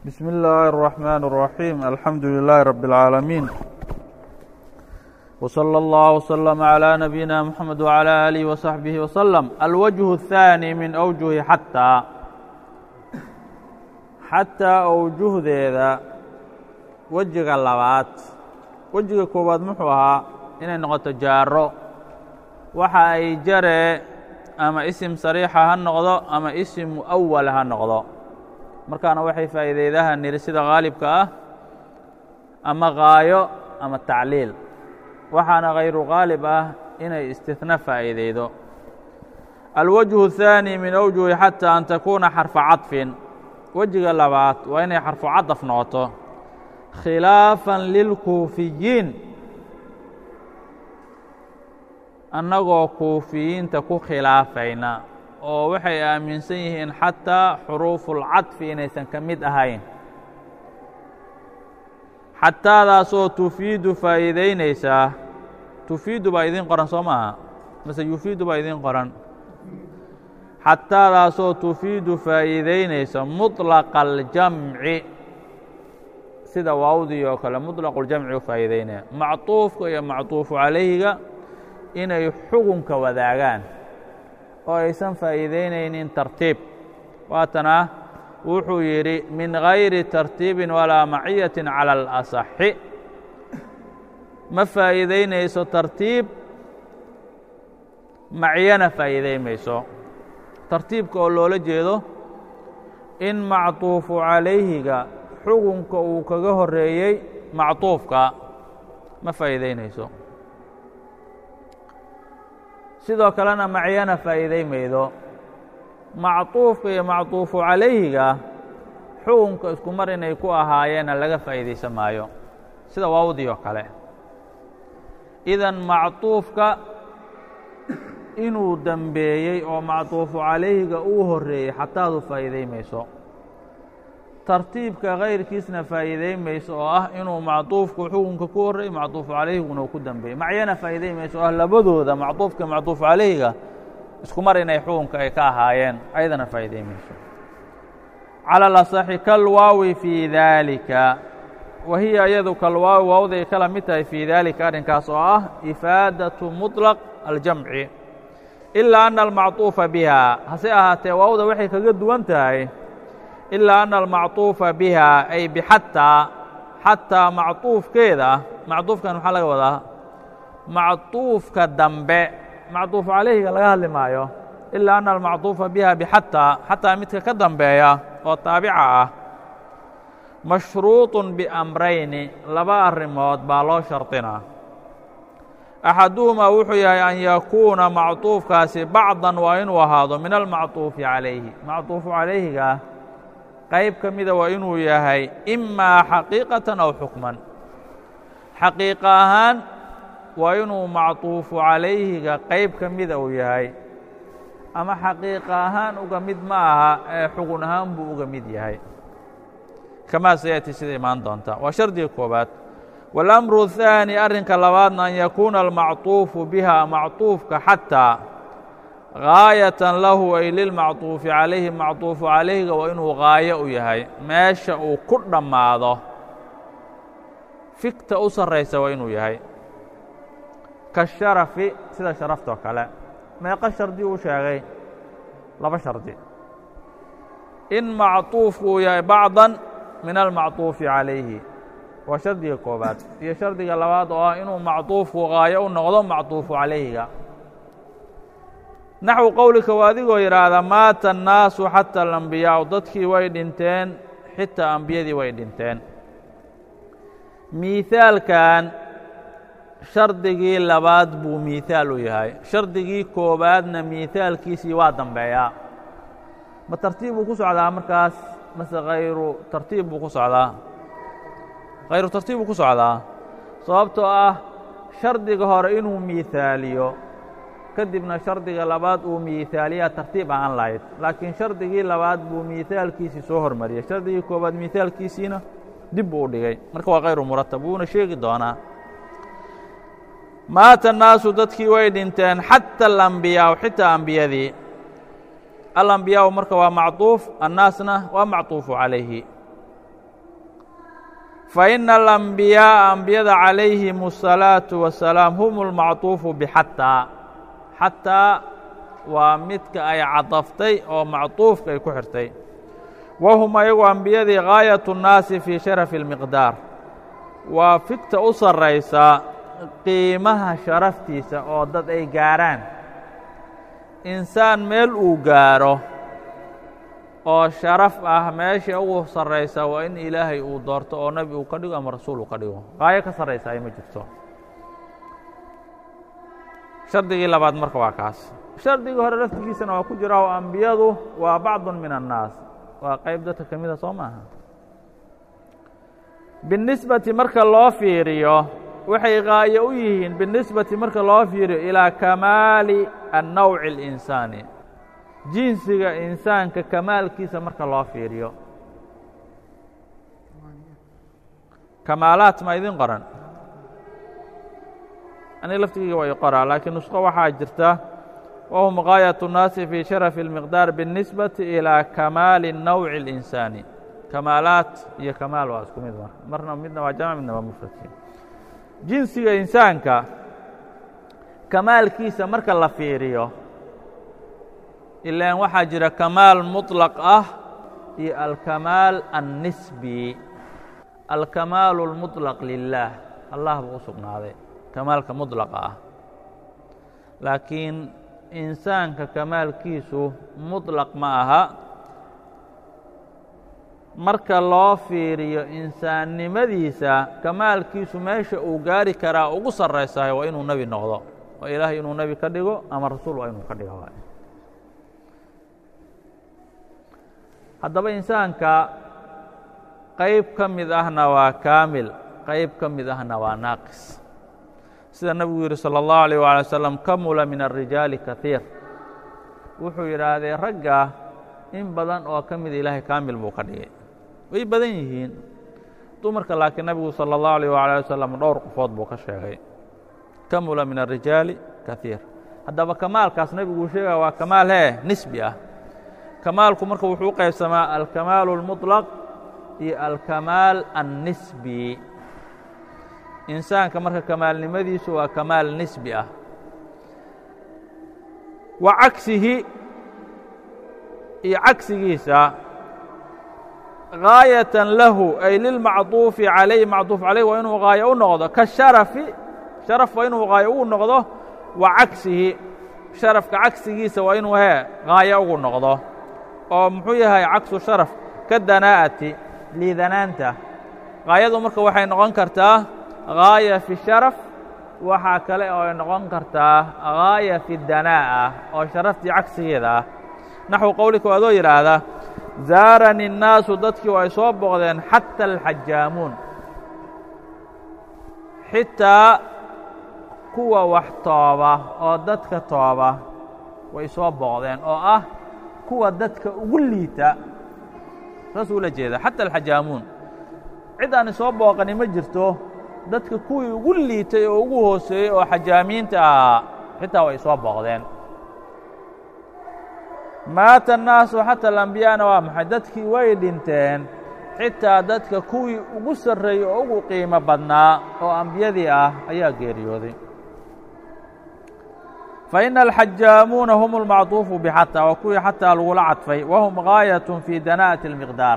بسم الله الرحمن الرحيم الحمد لله رب العالمين وصلى الله وسلم على نبينا محمد وعلى آله وصحبه وسلم الوجه الثاني من أوجه حتى xataa awjuhdeeda wejiga labaad wejiga koowaad muxuu ahaa inay noqoto jaaro waxa ay jaree ama isim sariixa ha noqdo ama isim mu'awala ha noqdo markaana waxay faa'iideydaha niri sida haalibka ah ama gaayo ama tacliil waxaana hayru haalib ah inay istihna faa'iideydo alwajhu الثaanي min awjuhi xatى an takuuna xarfa caطfin wejiga labaad waa inay xarfu cadaf noqoto khilaafan lilkuufiyiin annagoo kuufiyiinta ku khilaafayna oo waxay aaminsan yihiin xataa xuruufulcadfi inaysan ka mid ahayn xataadaasoo tufiidu faa'iidaynaysaa tufiidu baa idiin qoran soo maaha mase yufiidu baa idiin qoran xataadaasoo tufiidu faa'iidaynaysa muطlaqa aljamci sida waawdii oo kale muطlaqu ljamci u faa'iidaynaya macطuufka iyo macطuufu calayhiga inay xugunka wadaagaan oo aysan faa'iidaynaynin tartiib waatana wuxuu yidhi min gayri tartiibin walaa maciyaةi calى اlasaxi ma faa'iidaynayso tartiib maciyana faa'iiday mayso tartiibka oo loola jeedo in macطuufu calayhiga xugunka uu kaga horeeyey macطuufka ma faa'iidaynayso sidoo kalena macyana faa'iiday maydo macطuufka iyo macطuufu calayhiga xugunka isku mar inay ku ahaayeena laga faa'iidaysan maayo sida waawdii oo kale idan macطuufka inuu dembeeyey oo macطuufu calayhiga uu horeeyey xataadu faa'iiday mayso tartiibka kayrkiisna faa'iiday mayso oo ah inuu macطuufku xukunka ku horreeyey macطuufu calayhiguna uu ku dembeeyey macyana faa'iiday mayso oo ah labadooda macطuufka macطuufu calayhiga isku mar inay xukunka ay ka ahaayeen ayadana faa'iiday mayso calى اlaصxi kalwaawi fii daalika wa hiya iyadu kalwaawi waawday kala mid tahay fii daalika arrinkaas oo ah ifaadaةu muطlaq aljamci ilaa ana almacطuufa biha hase ahaatee waawda waxay kaga duwan tahay ilaa ana almacطuufa biha ay bixataa xataa macطuufkeeda macطuufkan maxaa laga wadaa macطuufka dambe macطuuf calayhiga laga hadli maayo ilaa ana almacطuufa biha bixataa xataa midka ka dambeeya oo taabica ah mashruuط biamrayni laba arrimood baa loo shardinaa axaduhumaa wuxuu yahay an yakuuna macطuufkaasi bacdan waa inuu ahaado min almacطuufi calayhi macطuufu calayhiga qayb ka mida waa inuu yahay imaa xaqiiqatan aw xukman xaqiiqa ahaan waa inuu macطuufu calayhiga qayb ka mida uu yahay ama xaqiiqa ahaan uga mid ma aha ee xugun ahaan buu uga mid yahay kamaa sayaati sida imaan doonta waa shardiga koobaad waاlamru الثaanي arrinka labaadna an yakuuna almacطuufu biha macطuufka xataa gaayatan lahu ay lilmacطuufi calayhi macطuufu calayhiga waa inuu gaayo u yahay meesha uu ku dhammaado fikta u sarraysa waa inuu yahay kasharafi sida sharaftoo kale meeqo shardi uu sheegay laba shardi in macطuufku uu yahay bacdan min almacطuufi calayhi waa shardiga koobaad iyo shardiga labaad oo ah inuu macطuufku gaayo u noqdo macطuufu calayhiga naxwu qowlika waa adigoo yidhaahda maata الnaasu xatى alambiyaau dadkii way dhinteen xitaa ambiyadii way dhinteen miihaalkan shardigii labaad buu miihaal u yahay shardigii koobaadna miihaalkiisii waa dambeeyaa ma tartiib buu ku socdaa markaas mase hayru tartiib buu ku socdaa hayru tartiib buu ku socdaa sababtoo ah shardiga hore inuu miihaaliyo kadibna shardiga labaad uu miihaaliyaa tartiib ahaan lahayd laakiin shardigii labaad buu miihaalkiisii soo hormariyey shardigii koobaad miihaalkiisiina dib buu u dhigay marka waa hayru muratab wuuna sheegi doonaa maata الnaasu dadkii way dhinteen xatى alambiyaau xitaa ambiyadii alambiyaau marka waa macطuuf annaasna waa macطuufu calayhi faina alambiyaaa ambiyada calayhim الsalaaةu wasalaam hum اlmacطuufu bxataa xataa waa midka ay cadaftay oo macطuufka ay ku xirtay wahum ayagu ambiyadii gaayaة الnaasi fii sharafi اlmiqdaar waa figta u sarraysa qiimaha sharaftiisa oo dad ay gaarhaan insaan meel uu gaaro oo sharaf ah meesha ugu sarraysa waa in ilaahay uu doorto oo nebi uu ka dhigo ama rasuul uu ka dhigo qaayo ka sarraysa ay ma jirto shardigii labaad marka waa kaas shardigii hore laftigiisana waa ku jira oo ambiyadu waa bacdu min annaas waa qayb dadka ka mida soo maaha binisbati marka loo fiiriyo waxay qaayo u yihiin binisbati marka loo fiiriyo ilaa kamaali annawci اlinsaani jinsiga insaanka kamaalkiisa marka loo fiiriyo kamaalaat ma idin qoran aniga laftigeyga waa i qoraa laakiin nusqo waxaa jirta wahum gaayaة الnaasi fii sharafi اlmiqdaar biالnisbati ilىa kamaali الnawci اlinsaani kamaalaat iyo kamaal waa isku mid marka marna midna waa jamc midna waa mufradki jinsiga insaanka kamaalkiisa marka la fiiriyo ilaan waxaa jira kamaal muطlaq ah iyo alkamaal annisbi alkamaalu اlmuطlaq lilaah allah buu u sugnaaday kamaalka muطlaqa ah laakiin insaanka kamaalkiisu muطlaq ma aha marka loo fiiriyo insaannimadiisa kamaalkiisu meesha uu gaari karaa ugu sarraysahay waa inuu nebi noqdo oo ilaahay inuu nebi ka dhigo ama rasuul waa inuu ka dhigo haddaba insaanka qayb ka mid ahna waa kaamil qayb ka mid ahna waa naaqis sida nebigu yidhi salى الlahu عalيه waalي wasalam kamula min الrijaali kahiir wuxuu yidhaahdee ragga in badan oo ka mida ilaahay kaamil buu ka dhigay way badan yihiin dumarka laakiin nebigu salى الlahu عalيه waalي wasalam dhowr qofood buu ka sheegay kamula min الrijaali kahiir haddaba kamaalkaas nebiguu sheegaya waa kamaal hee nisbi ah kamaalku marka wuxuu u qaybsamaa alkamaal الmuطlaq iyo alkamaal annisbi insaanka marka kamaalnimadiisu waa kamaal nisbi ah wa cagsihi iyo cagsigiisa gaayatan lahu ay lilmacduufi calayh macduuf calayh waa inuu gaayo u noqdo kasharafi sharaf waa inuu gaayo ugu noqdo wa cagsihi sharafka cagsigiisa waa inuu hee gaayo ugu noqdo oo muxuu yahay cagsu sharaf ka danaa'ati liidanaanta gaayadu marka waxay noqon kartaa gaaya fi sharaf waxaa kale oo ay noqon kartaa gaaya fi danaa'a oo sharaftii cagsigeeda ah naxwu qowlika waadoo yidhaahda zaarani الnaasu dadkii oo ay soo boqdeen xata alxajaamuun xitaa kuwa wax tooba oo dadka tooba way soo boqdeen oo ah kuwa dadka ugu liita saasuu ula jeeda xata alxajaamuun cid aan isoo booqani ma jirto dadka kuwii ugu liitay oo ugu hooseeyey oo xajaamiinta ahaa xitaa way soo booqdeen maata الnaasu xata alambiyaana waa maxay dadkii way dhinteen xitaa dadka kuwii ugu sarreeyey oo ugu qiimo badnaa oo ambiyadii ah ayaa geeriyooday faإna alxajaamuuna hum اlmacطuufu bxataa waa kuwii xataa lagula cadfay wahum gaayaة fii dana'ati اlmiqdaar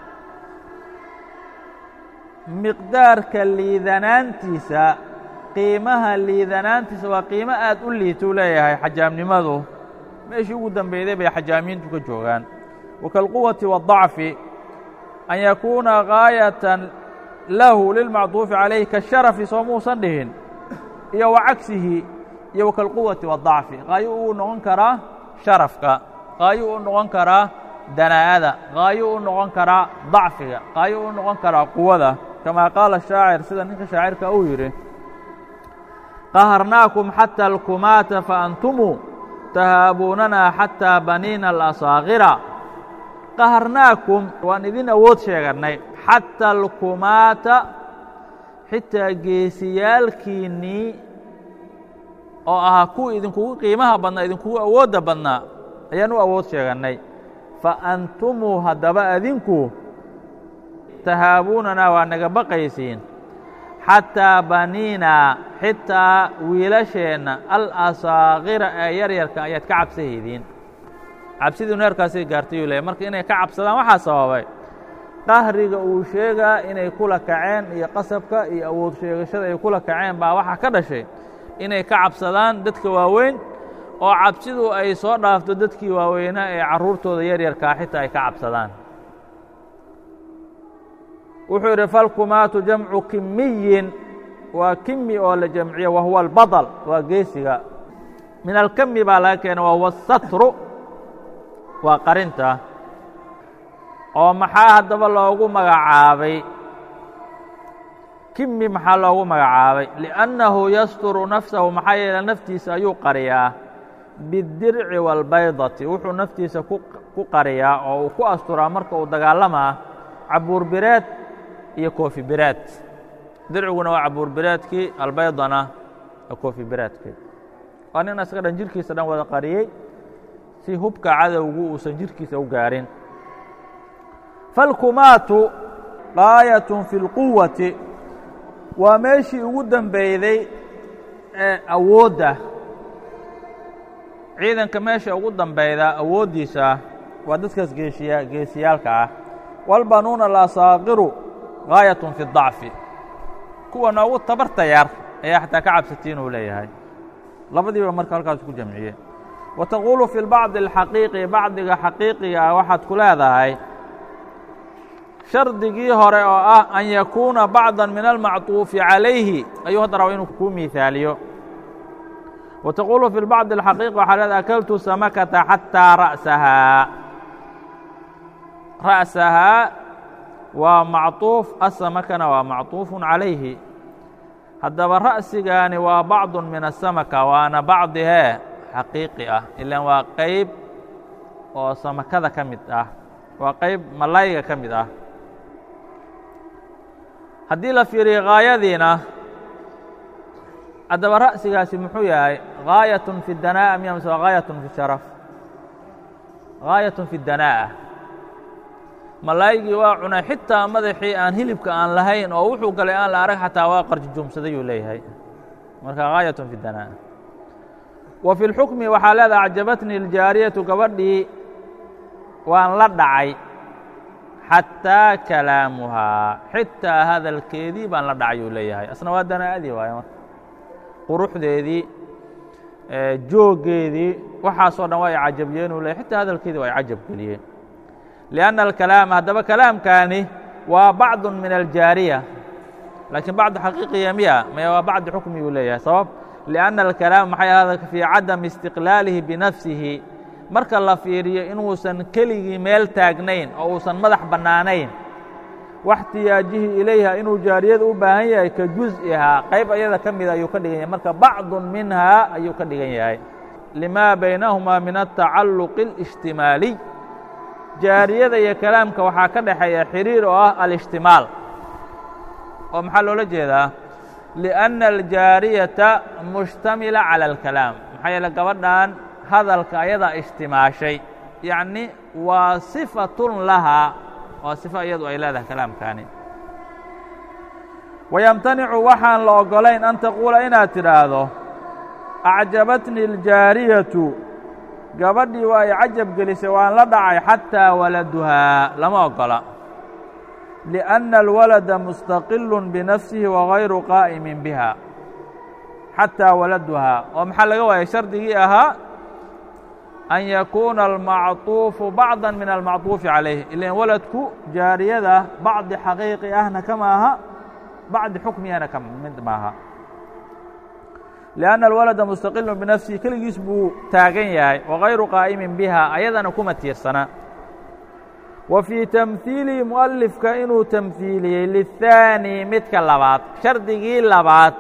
miqdaarka liidanaantiisa qiimaha liidanaantiisa waa qiimo aad u liituu leeyahay xajaamnimadu meeshii ugu dambeyday bay xajaamiintu ka joogaan wakalquwati waالضacfi an yakuuna gaayatan lahu lilmacduufi calayh kasharafi soo muusan dhihin iyo wa cagsihi iyo wakalquwati waالضacfi qaayo uu noqon karaa sharafka qaayo uu noqon karaa danaa'ada qaayo uu noqon karaa dacfiga qaayo uu noqon karaa quwada kamaa qaala shaacir sida ninka shaacirka uu yidhi qaharnaakum xata alkumaata faantumuu tahaabuunanaa xataa baniina alasaakira qaharnaakum waan idin awood sheegannay xata alkumaata xitaa geesiyaalkiinnii oo ahaa kuwii idinkugu qiimaha badnaa idinkugu awoodda badnaa ayaan u awood sheegannay fa antumuu haddaba adinku tahaabuunanaa waa naga baqaysiin xataa baniinaa xitaa wiilasheenna alasaakira ee yaryarka ayaad ka cabsahaydiin cabsidiinu heerkaasay gaartay yuu leeyahy marka inay ka cabsadaan waxaa sababay qahriga uu sheegaa inay kula kaceen iyo qasabka iyo awood sheegashada ay kula kaceen baa waxaa ka dhashay inay ka cabsadaan dadka waaweyn oo cabsidu ay soo dhaafto dadkii waaweynaa ee carruurtooda yaryarkaa xitaa ay ka cabsadaan wuxuu yidhi falkumaatu jamcu kimiyin waa kimi oo la jamciyo wahuwa albadl waa geesiga min alkami baa laga keena wahuwa asatru waa qarinta oo maxaa haddaba loogu magacaabay kimi maxaa loogu magacaabay liأnnahu yasturu nafsahu maxaa yeele naftiisa ayuu qariyaa bidirci wاlbaydati wuxuu naftiisa ku qariyaa oo uu ku asturaa marka uu dagaalamaa cabuur bireed iyo koofi bireed dirciguna waa cabuur bireedkii albaydana waa koofi bireedkii waa nin isaga dhan jirkiisa dhan wada qariyey si hubka cadowgu uusan jirkiisa u gaarin falkumaatu gaayat fi اlquwati waa meeshii ugu dembeyday ee awoodda ciidanka meesha ugu dambeyda awooddiisa waa dadkaas geeshiya geesiyaalka ah walbanuuna alasaaqiru gaayatun fi اdacfi kuwa noogu tabarta yar ayaa xataa ka cabsatiin uu leeyahay labadiiba marka halkaas ku jamciye wa taquulu fi lbacdi alxaqiiqi bacdiga xaqiiqiga ah waxaad ku leedahay shardigii hore oo ah an yakuuna bacda min almacطuufi calayhi ayuu hadda raba inuu kuu miihaaliyo wa taquulu fi lbacdi alxaqiiqi waxaa leedahay akaltu samakata xataa ra'sahaa ra'sahaa waa macطuuf asamakana waa macطuufu calayhi haddaba ra'sigaani waa bacdu min asamaka waana bacdihee xaqiiqi ah ilaan waa qayb oo samakada ka mid ah waa qayb malayga ka mid ah haddii la fiiriyo gaayadiina haddaba ra'sigaasi muxuu yahay gaayatun fi danaa'a miya mise waa gaayatun fi sharaf gaayatun fi danaa'a malaa'igii waa cunay xitaa madaxii aan hilibka aan lahayn oo wuxuu galay aan la arag xataa waa qarjujuumsaday yuu leeyahay marka gaayatun fi danaa'a wa fi lxukmi waxaa leedaha acjabatnii iljaariyatu gabadhii waan la dhacay xataa kalaamuhaa xitaa hadalkeedii baan la dhacay uu leeyahay asna waa danaa'adii waaye marka quruxdeedii jooggeedii waxaasoo dhan waa i cajabiyeen uu leyahy xitaa hadalkeedii waa i cajab geliyeen liأnna alkalaama haddaba kalaamkaani waa bacdu min aljaariya laakiin bacdu xaqiiqiya miya maya waa bacdi xukmi uu leeyahay sabab liأnna alkalaama maxay hadalka fii cadami istiqlaalihi binafsihi marka la fiiriyo inuusan keligii meel taagnayn oo uusan madax bannaanayn waxtiyaajihii ilayha inuu jaariyada u baahan yahay ka jus'ihaa qayb ayada ka mida ayuu ka dhigan yahay marka bacdu minhaa ayuu ka dhigan yahay limaa baynahumaa min altacalluqi اlijtimaaliy jaariyada iyo kalaamka waxaa ka dhexeeya xiriir oo ah alishtimaal oo maxaa loola jeedaa liأnna aljaariyata mushtamila calى اlkalaam maxaa yeele gabadhan hadalka ayadaa ishtimaashay yacni waa sifatun lahaa waa sifo iyadu ay leedahay kalaamkaani wayamtanicu waxaan la oggolayn an taquula inaad tidhaahdo acjabatni aljaariyatu gabadhii waa ay cajab gelisay waan la dhacay xataa waladuhaa lama oggola liأnna alwalada mustaqilu binafsihi wagayru qaa'imin biha xataa waladuhaa oo maxaa laga waayay shardigii ahaa an yakuuna almacطuufu bacda min almacطuufi calayh ilan waladku jaariyada bacdi xaqiiqi ahna kama aha bacdi xukmiyana ka mid maaha liأnna alwalada mustaqilu binafsihi keligiis buu taagan yahay wagayru qaa'imin biha ayadana kuma tiirsana wa fii tamhiilihi mu'alifka inuu tamhiiliyey liلthaani midka labaad shardigii labaad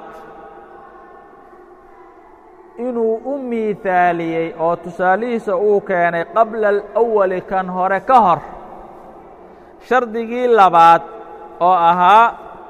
inuu u miihaaliyey oo tusaalihiisa uu keenay qabla alأwali kan hore ka hor shardigii labaad oo ahaa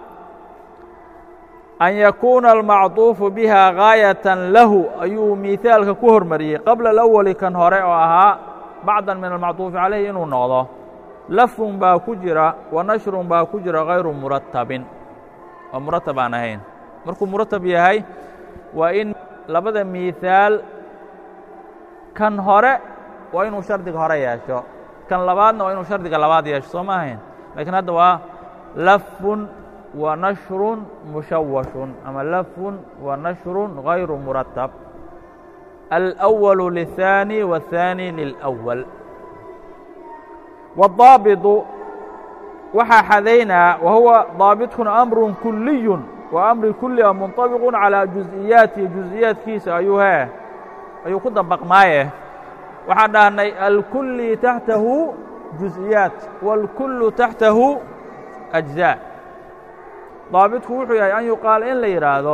an yakuuna almacطuufu biha gaayatan lahu ayuu miihaalka ku hormariyey qabla alأwali kan hore oo ahaa bacdan min almacطuufi calayhi inuu noqdo lafun baa ku jira wa nashrun baa ku jira hayru muratabin oo muratab aan ahayn markuu muratab yahay waa in labada miihaal kan hore waa inuu shardiga hore yeesho kan labaadna waa inuu shardiga labaad yeesho soo ma ahayn lakiin hadda waa lafun wa nashrun mushawashun ama lafun wa nashrun hayru muratab alأwalu liلثaanي wالثaanي lilأwal wالضaabiطu waxaa xadaynaa wa huwa daabidkuna amru kuliyu waa amri kuli a munطabiqu calىa juز'iyaatihi juز'iyaadkiisa ayuu hee ayuu ku dabaqmaaye waxaan dhahnay alkuli taxtahu juز'iyaat wاlkulu taxtahu أجزاء daabitku wuxuu yahay an yuqaal in la yidhaahdo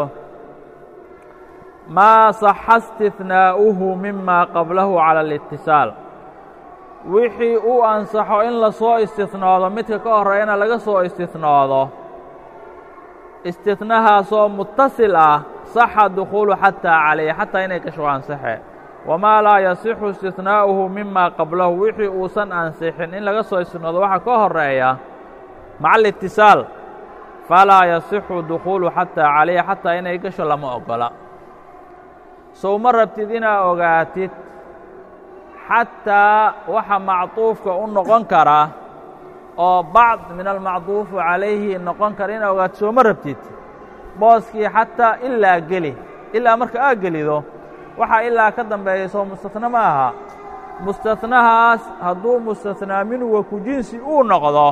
maa صaxa اsتiثناa'uhu mima qablahu calى الاtiصاal wixii uu ansaxo in la soo istinoodo midka ka horreeyana laga soo istinoodo istinahaasoo mutasil ah صaxa dukhuulu xatىa calayh xataa inay gasho ansaxe wamaa laa yasixu istinaa'uhu mima qablahu wixii uusan ansixin in laga soo istinoodo waxa ka horeeya maca alitisaal falaa yasixu dukhuulu xataa calayh xataa inay gasho lama ogola sow ma rabtid inaad ogaatid xataa waxa macduufka u noqon kara oo bacd min almacduufu calayhi noqon kara inaad ogaatid soo ma rabtid booskii xataa ilaa geli ilaa marka aad gelido waxaa ilaa ka dambeeya soo mustatna ma aha mustatnahaas hadduu mustatnaa minhu wa ku jinsi uu noqdo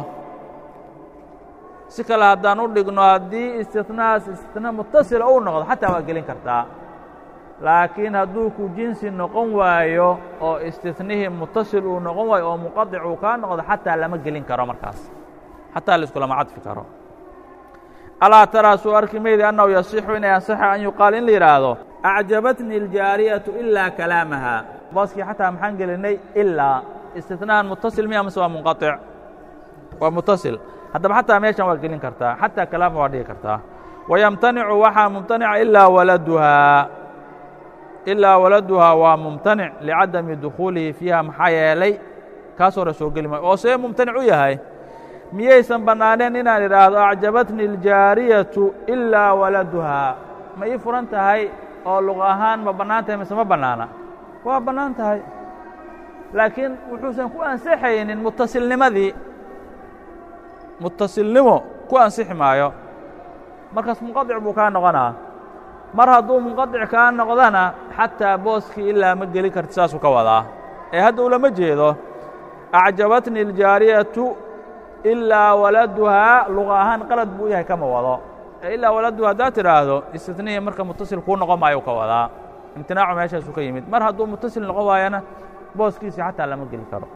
si kale haddaan u dhigno haddii istinahaas istina mutasila uu noqdo xataa waa gelin kartaa laakiin hadduu ku jinsi noqon waayo oo istinihii mutasil uu noqon waayo oo muqadic uu kaa noqdo xataa lama gelin karo markaas xataa laiskulama cadfi karo alaa taraa suu arki maydi annahu yasixu inay ansaxa an yuqaal in la yidhaahdo acjabatni اljaariyatu ilaa kalaamaha booskii xataa maxaan gelinay ilaa istinahan mutasil miya mase waa munqaطic waa mutasil haddaba xataa meeshan waa gelin kartaa xataa kalaama waa dhigi kartaa wayamtanicu waxaa mumtanica ilaa waladuhaa ilaa waladuhaa waa mumtanic licadami dukhuulihi fiiha maxaa yeelay kaas hore soo geli maayo oo see mumtanic u yahay miyaysan bannaaneen inaan idhaahdo acjabatni اljaariyatu ilaa waladuhaa ma ii furan tahay oo luq ahaan ma bannaan tahay mise ma bannaana waa bannaan tahay laakiin wuxuusan ku ansaxaynin mutasilnimadii mutasilnimo ku ansixi maayo markaas munqadic buu kaa noqonaa mar hadduu munqadic kaa noqdana xataa booskii ilaa ma geli karti saasuu ka wadaa ee hadda ulama jeedo acjabatni اljaariyatu ilaa waladuhaa luqa ahaan qalad buu yahay kama wado ee ilaa waladuha haddaad tidhaahdo istinihii marka mutasil kuu noqon maayo ka wadaa imtinaacu meeshaasuu ka yimid mar hadduu mutasil noqon waayana booskiisii xataa lama geli karo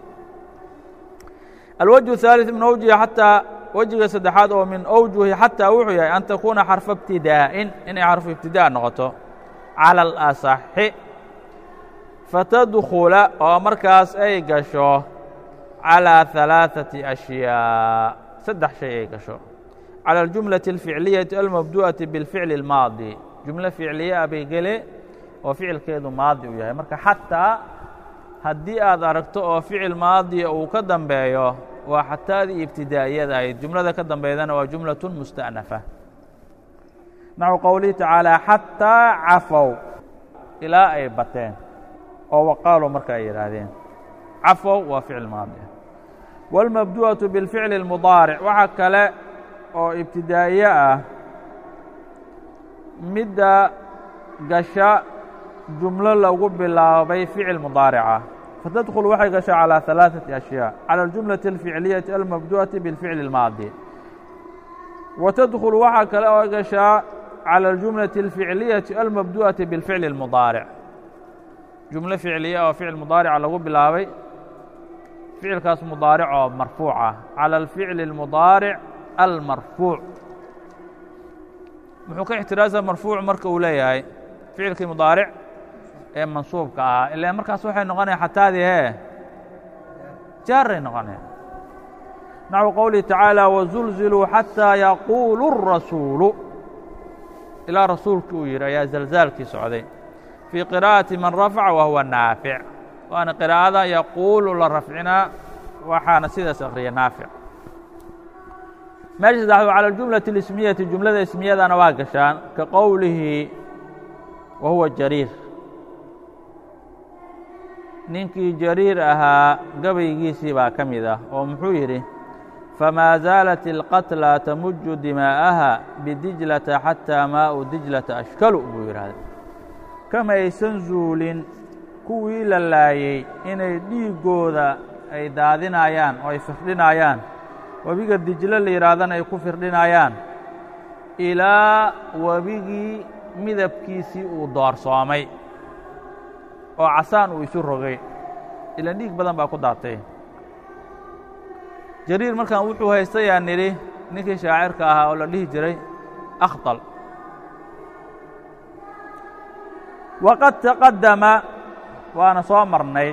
alwجه الثالث min أwجihi xataa wejiga saddexaad oo min أwjuhi xataa wuxuu yahay an takuuna xarفa اbtidaa'in inay xarfu ibtidaa noqoto calى الأصaxi fatadkula oo markaas ay gasho calىa ثaلaaثaةi أشhyاء saddex shay ay gasho calى الجumlaة الficliyaةi almabdu'aةi bاlficli الmaadi jumlo ficliye a bay gele oo ficilkeedu maadi u yahay marka xataa haddii aad aragto oo ficil maadiya uu ka dambeeyo waa xataadii ibtidaa'iyada ahayd jumlada ka dambeydana waa jumlaة musta'nafa naxو qowlihi tacaalى xataa cafow ilaa ay bateen oo waqaaluu marka ay yidhaahdeen cafow waa ficil maadi wاlmabdu'aةu biاlficli الmudaaric waxa kale oo ibtidaa'iye ah midda gasha jumlo lagu bilaabay ficil mudaarica fatadkul waxay gashaa calىa ثaلaaثaةi أشhyاء calى الجumlaةi الficliyaةi almabdu'aةi biاlficli الmaadi wa tadkul waxaa kale oo gashaa calى الجumlaةi الficliyaةi almabdu'aةi biاlficli الmudaaric jumlo ficliya oo ficil mudaarica lagu bilaabay ficilkaas mudaaric oo marfuuc ah calى الficli الmudaaric almarfuuc muxuu ka ixtiraaza marfuuc marka uu leeyahay ficilkii mudaaric ee mansuubka ahaa ila markaas waxay noqonaya xataadii hee jaaray noqonaya naxو qowlihi tacaalى wazulziluu xatىa yaquulu الrasuulu ilaa rasuulkii uu yidhi ayaa zalzaalkii socday fii qira'ati man rafaca wa huwa naafic waana qiraa'ada yaquulu la rafcinaa waxaana sidaas akriya naafic meesha saddexaad calى اljumlaةi اlismiyati jumlada ismiyadana waa gashaan ka qowlihi wa huwa jariir ninkii jariir ahaa gabaygiisii baa ka mid ah oo muxuu yidhi famaa zaalat اlqatlى tamuju dimaa'aha bidijlata xatىa maau dijlata ashkalu buu yidhaahday kamaysan zuulin kuwii la laayey inay dhiiggooda ay daadinayaan oo ay firdhinayaan webiga dijlo la yidhaahdana ay ku firdhinayaan ilaa webigii midabkiisii uu doorsoomay oo casaan uu isu rogay ilan dhiig badan baa ku daatay jariir markan wuxuu haystayaa nidhi ninkii shaacirka ahaa oo la dhihi jiray akhdal waqad taqaddama waana soo marnay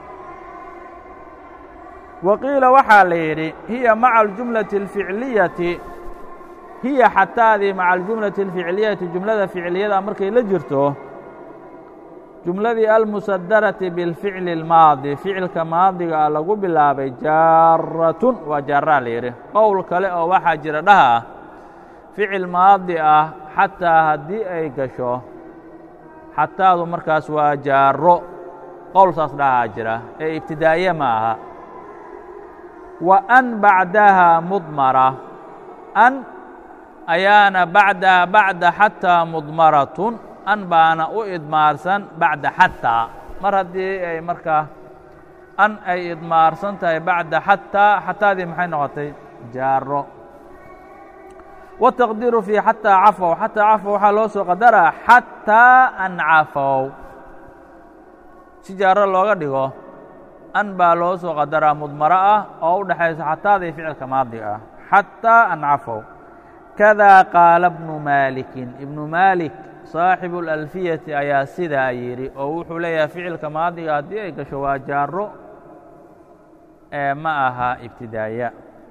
wa qiila waxaa la yidhi hiya maca aljumlati alficliyati hiya xataadii maca aljumlati alficliyati jumlada ficliyada markay la jirto jumladii almusadarati biاlficli اlmaadi ficilka maadiga ah lagu bilaabay jaaratun waa jaaraa la yidhi qowl kale oo waxaa jira dhaha ah ficil maadi ah xataa haddii ay gasho xataadu markaas waa jaaro qowl saas dhahaa jira ee ibtidaa'iye ma aha wa an bacdaha mudmara an ayaana bacdaha bacda xataa mudmaratun an baana u idmaarsan bacda xataa mar haddii ay markaa an ay idmaarsan tahay bacda xataa xataadii maxay noqotay jaaro wataqdiiru fii xataa cafow xataa cafow waxaa loo soo qadaraa xataa an cafow si jaaro looga dhigo an baa loo soo qadaraa mudmaro ah oo u dhexaysa xataadii ficilka maadiga ah xataa an cafow kadaa qaala bnu maalikin ibnu maalik saaxibu اlalfiyati ayaa sidaa yidhi oo wuxuu leeyahay ficilka maadiga haddii ay gasho waa jaaro ee ma aha ibtidaaya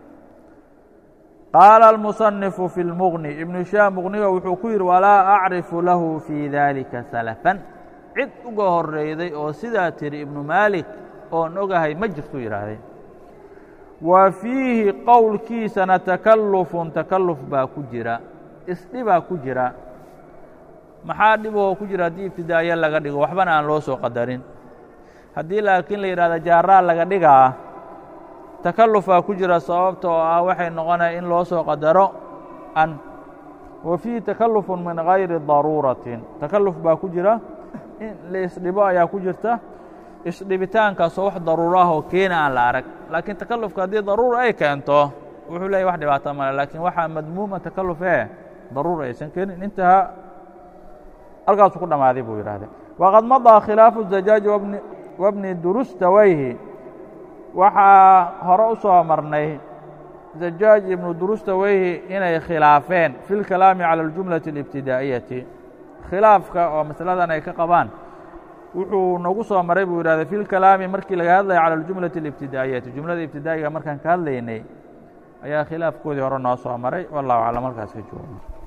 qaala almusanifu fi اlmuغni ibnu hishaam muqniga wuxuu ku yidhi walaa acrifu lahu fii dalika salafan cid uga horreyday oo sidaa tiri ibnu maalik oon ogahay ma jirtuu yidhaahday wa fiihi qowlkiisana takallufun takalluf baa ku jira isdhibaa ku jira maxaa dhiboo ku jira haddii ibtidaayo laga dhigo waxbana aan loo soo qadarin haddii laakiin la yidhahdo jaaraa laga dhigaa takallufaa ku jira sababta oo ah waxay noqonaya in loo soo qadaro an wa fiihi takallufun min gayri daruuratin takalluf baa ku jira in la isdhibo ayaa ku jirta isdhibitaankaasoo wax daruuro ah oo keena aan la arag laakiin takallufka haddii daruura ay keento wuxuu leeyahy wax dhibaato male laakiin waxaa madmuuma takalluf ee daruura aysan keenin intaha halkaasuu ku dhammaaday buu yidhahdee waqad madaa khilaafu zajaaji wabni durustawayhi waxaa hore u soo marnay zajaaj ibnu durustawayhi inay khilaafeen fi lkalaami cala aljumlati اlibtidaa'iyati khilaafka oo masaladan ay ka qabaan wuxuu nagu soo maray buu yidhahday fi lkalaami markii laga hadlaya cala aljumlati اlibtidaa'iyati jumlada ibtidaa'iga markaan ka hadlaynay ayaa khilaafkoodii hore noo soo maray wallahu aclam halkaas ka jooga